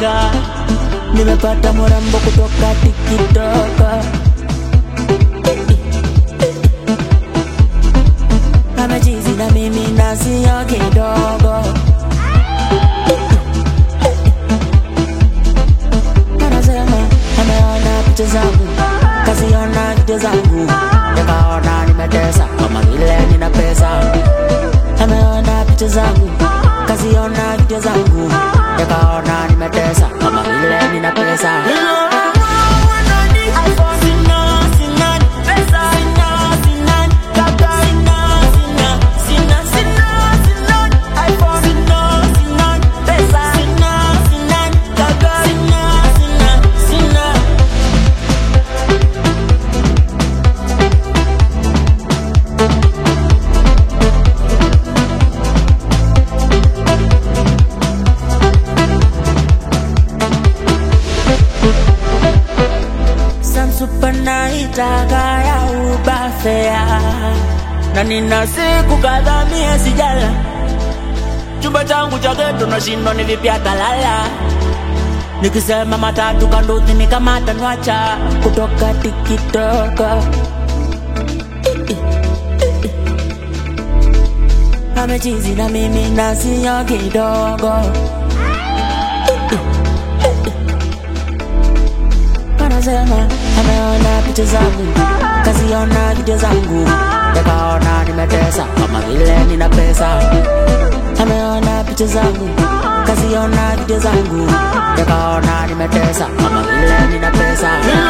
shanga nimepata mrembo kutoka tikitoka amechizi na mimi na sio kidogo anasema ameona picha zangu kaziona video zangu nikaona nimetesa kama vile nina pesa ameona picha zangu kaziona video zangu nikaona nimetesa kama vile nina pesa Samsupa naitaka ya ubafea na nina siku kadhaa mie sijala chumba changu cha geto nashindwa ni vipi atalala nikisema matatu kanduthi nikamata nwacha kutoka tikitoka amechizi na mimi na sio kidogo anasema ameona picha zangu kaziona video zangu nikaona nimetesa kama vile nina pesa ameona picha zangu kaziona video zangu nikaona nimetesa kama vile nina pesa